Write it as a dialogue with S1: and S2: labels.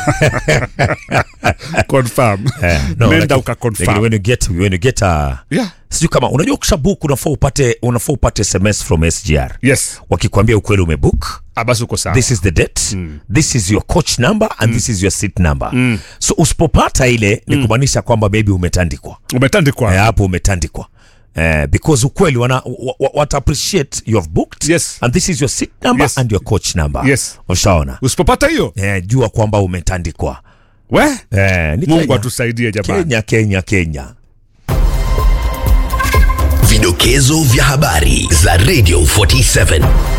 S1: confirm
S2: Eh, no,
S1: nenda
S2: lakini-
S1: ukaconfirm.
S2: lakini when you get when you get a
S1: Yeah.
S2: sijui kama unajua ukishabook unafaa upate unafaa upate sms from sgr
S1: yes
S2: wakikwambia ukweli umebook
S1: ah, basi uko sawa
S2: this is the date this is your coach number and this is your seat number so usipopata ile ni kumaanisha kwamba maybe umetandikwa
S1: umetandikwa
S2: Eh, hapo umetandikwa Eh, because ukweli wana, wa, wa, wat appreciate you have booked
S1: Yes.
S2: and this is your seat number
S1: Yes.
S2: and your coach number
S1: Yes.
S2: ushaona
S1: usipopata hiyo
S2: eh, jua kwamba umetandikwa
S1: we
S2: eh, ni
S1: mungu
S2: Kenya.
S1: atusaidie jamani
S2: Kenya Kenya Kenya
S3: Vidokezo vya habari za Radio 47